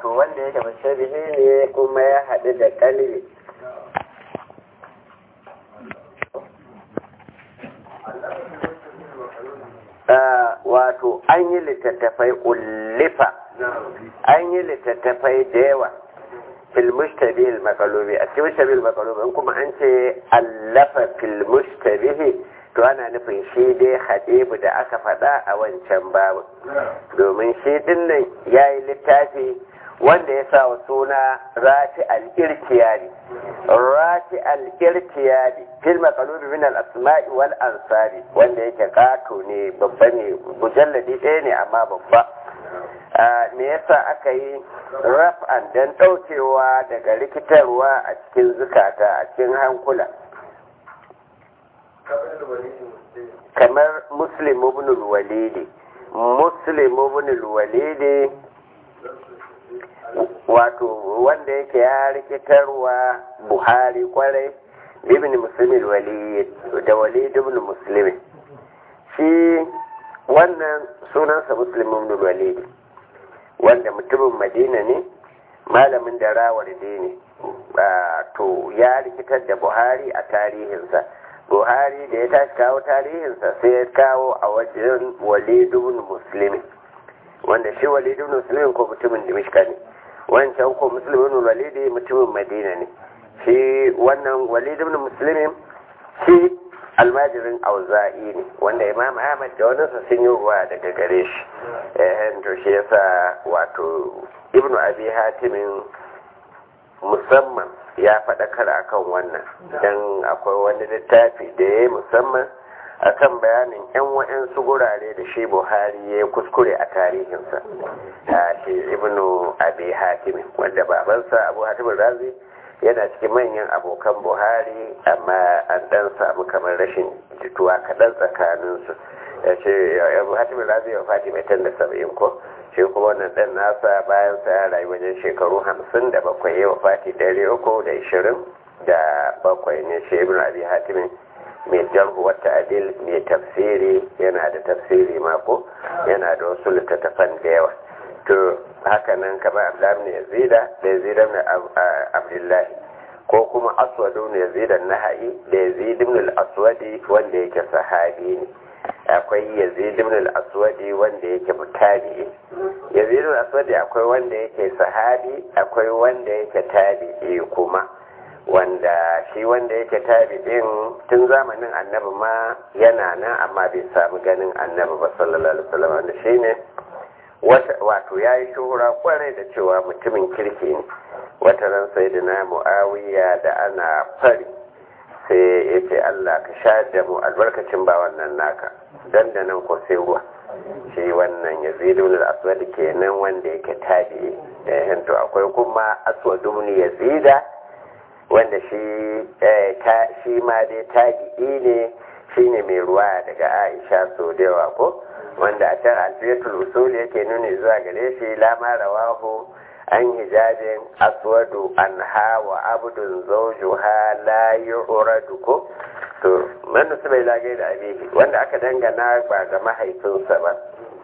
wato wanda yake mushabihi ne kuma ya haɗu da kalbi wato an yi littattafai ullifa an yi littattafai da yawa fil mushtabihi makalubi a cikin mushtabihi makalubi in kuma an ce allafa fil mushtabihi to ana nufin shi dai hadibu da aka faɗa a wancan babu domin shi dinnan ya yi littafi wanda ya sa wa suna rati al-irkiyari rati al-irkiyari fil maqalubi min al-asma'i wal ansari wanda yake kato ne babba ne mujalladi ɗaya ne amma babba me yasa aka yi raf'an dan ɗaukewa daga rikitarwa a cikin zukata a cikin hankula kamar muslim ibn al-walidi muslim ibn al-walidi wato wanda yake ya rikitarwa buhari kwarai ibn muslim al-walid da walid ibn muslim shi wannan sunansa muslim ibn al-walidi wanda mutumin madina ne malamin da rawar ne to ya rikitar da buhari a tarihinsa buhari da ya tashi kawo tarihinsa sai ya kawo a wajen walidun musulmi wanda shi walidun musulmi ko mutumin dimishka ne wancan ko musulmin walidi mutumin madina ne shi wannan walidun musulmi shi almajirin auza'i ne wanda imam ahmad da wani sun yi ruwa daga gare shi eh to shi yasa wato ibnu abi hatimin musamman ya faɗakar akan wannan don akwai wani littafi da ya yi musamman akan bayanin 'yan wa'yansu gurare da shi buhari ya kuskure a tarihinsa a shi ibnu abi hatimin wanda babansa abu hatimin razi yana cikin manyan abokan buhari amma an dan samu kamar rashin jituwa kaɗan tsakaninsu ya ce abu hatimin razi ya fati mai tan da saba'in ko shi kuma wannan ɗan nasa bayan sa ya rayu wajen shekaru hamsin da bakwai ya wafati ɗari uku da ishirin da bakwai ne shi ibn abi hatimin mai jarhu wata adil mai tafsiri yana da tafsiri mako yana da wasu littattafan da yawa to haka nan kamar abdullahi ne yazida da yazida ne abdullahi ko kuma aswadu ne yazida naha'i da yazid ibn al-aswadi wanda yake sahabi ne akwai yazid ibn al-aswadi wanda yake mutabi'i yazid ibn al-aswadi akwai wanda yake sahabi akwai wanda yake tabi'i kuma wanda shi wanda yake tabi'in tun zamanin annabi ma yana nan amma bai samu ganin annabi ba sallallahu alaihi wasallam wanda shine wato ya yi shuhura kwarai da cewa mutumin kirki ne wata ran sai da na mu'awiya da ana fari sai ya ce Allah ka sha da mu albarkacin ba wannan naka dan da nan ko sai ruwa shi wannan ya zidu da aswad kenan wanda yake tabi da to akwai kuma aswadu ne ya zida wanda shi ta shi ma dai tabi'i ne shine mai ruwa daga Aisha so da yawa ko wanda a can alfiyatul usul yake nuni zuwa gare shi lama rawahu an hijabin aswadu an hawa abdun zawjuha la yu'radu ko to man su bai lage da abihi wanda aka dangana ba ga mahaifinsa ba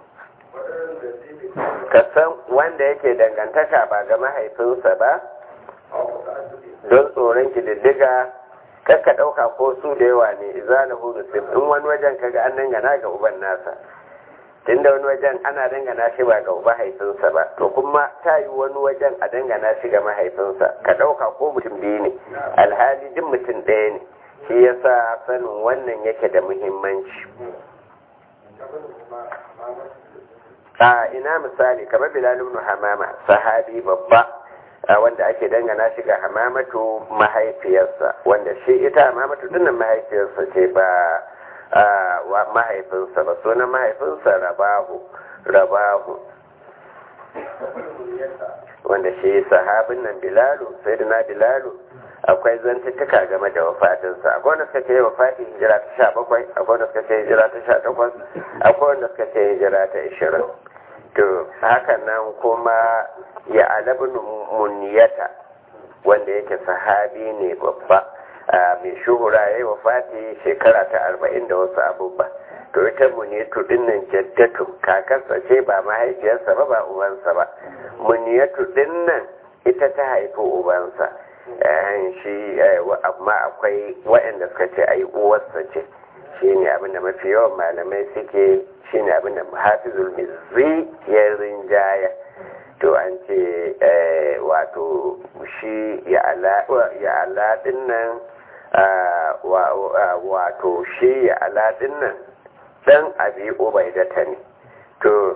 ka san wanda yake dangantaka ba ga mahaifinsa ba don tsoron kididdiga kakka ɗauka ko su da yawa ne izalahu nusib in wani wajen kaga an dangana ga uban nasa tunda wani wajen ana dangana shi ba ga mahaifinsa ba to kuma ta yi wani wajen a dangana shi ga mahaifinsa ka ɗauka ko mutum biyu ne alhali duk mutum ɗaya ne shi yasa sanin wannan yake da muhimmanci a ina misali kamar bilal ibn hamama sahabi babba wanda ake dangana shi ga hamamatu mahaifiyarsa wanda shi ita hamamatu dinnan mahaifiyarsa ce ba wa mahaifinsa ba sunan mahaifinsa rabahu rabahu wanda shi sahabin nan bilalu sai na bilalu akwai zantuttuka game da wafatinsa akwai wanda suka ce wafatin hijira ta sha bakwai akwai wanda suka ce hijira ta sha takwas akwai wanda suka ce hijira ta ishirin to haka nan kuma ya alabin muniyata wanda yake sahabi ne babba mai shuhura ya yi wa fati shekara ta arba'in da wasu abubuwa to ita muniyatu dinnan jaddatu kakarsa ce ba mahaifiyarsa ba ba ubansa ba muniyatu dinnan ita ta haifi ubansa shi amma akwai waɗanda suka ce ai uwarsa ce shine abinda mafi yawan malamai suke shine abinda hafizul mizzi ya rinjaya to an ce wato shi ya ala dinnan wato shi ya ala dinnan dan abi ubaidata ne to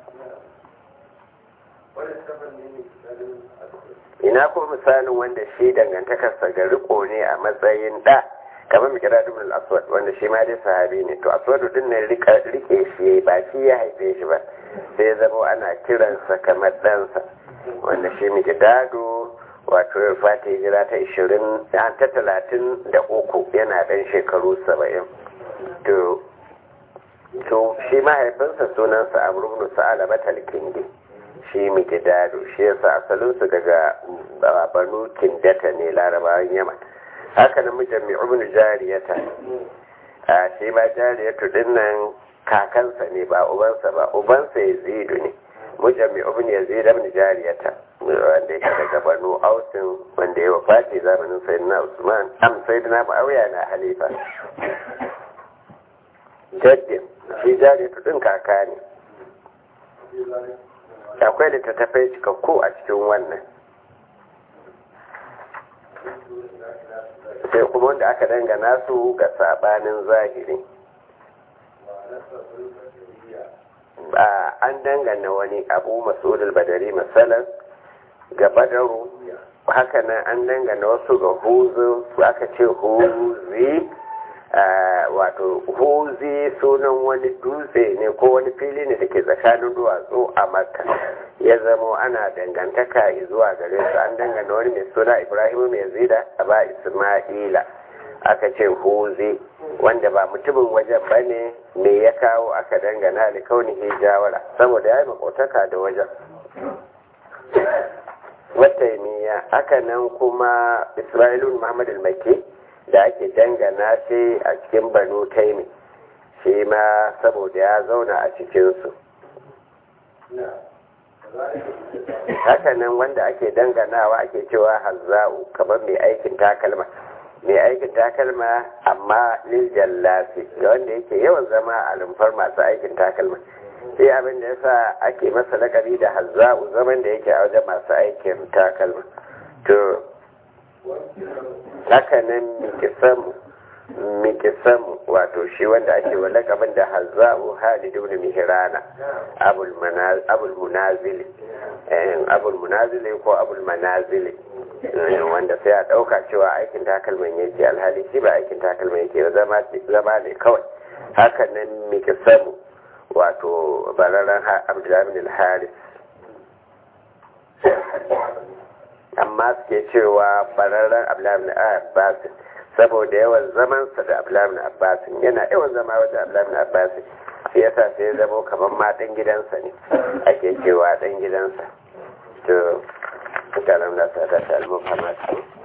ina ko misalin wanda shi dangantakarsa ga riko ne a matsayin da kamar mai kira dubin aswad wanda shi ma dai sahabi ne to aswad din nan rike shi ba shi ya haife shi ba sai zama ana kiransa kamar ɗansa wanda shi mai gidado wato ya fata hijira ta ishirin ta talatin da uku yana ɗan shekaru saba'in to to shi mahaifinsa sunansa amrubnu sa'ala batal kindi shi mai gidado shi yasa asalinsu daga banu kindata ne larabawan yaman haka nan mijin mai ibn jariyata a shi ma jariyatu din nan kakansa ne ba ubansa ba ubansa yazidu ne mijin mai ibn yazid ibn jariyata wanda yake daga banu ausin wanda ya wafati zamanin sayyidina usman am sayyidina ma'awiya na halifa jaddin shi jariyatu din kaka ne akwai littattafai cikakku a cikin wannan sai kuma wanda aka dangana su ga sabanin zahiri ba an dangana wani abu masudul badari masalan ga badaru hakanan an dangana wasu ga huzu aka ce huzi wato huzi sunan wani dutse ne ko wani fili ne da ke tsakanin duwatsu a makka ya zama ana dangantaka zuwa gare su an dangana wani mai suna ibrahim mai zida a ba isma'ila aka ce huzi wanda ba mutumin wajen ba ne me ya kawo aka dangana da kaunihi jawara saboda ya yi makotaka da wajen wataimiya haka nan kuma isra'ilun muhammad al-maki da ake dangana shi a cikin banu taimi shi ma saboda ya zauna a cikinsu hakanan wanda ake danganawa ake cewa hazza'u kamar mai aikin takalma mai aikin takalma amma lil jallasi ga wanda yake yawan zama a lumfar masu aikin takalma sai abin da yasa ake masa lakabi da hazza'u zaman da yake a wajen masu aikin takalma to haka nan mikisamu mikisamu wato shi wanda ake wa lakabin da hazza'u halid ibn mihrana abul munazili abul munazili ko abul manazili wanda sai a ɗauka cewa aikin takalman yake alhali shi ba aikin takalman yake zama ne kawai haka nan mikisamu wato bararren abdullahi al-haris amma suke cewa bararren abdullahi abbas saboda yawan zamansa da abdullahi abbas yana yawan zama wajen abdullahi abbas shi yasa sai zama kamar ma dan gidansa ne ake cewa dan gidansa to mutanen da ta ta almuhammad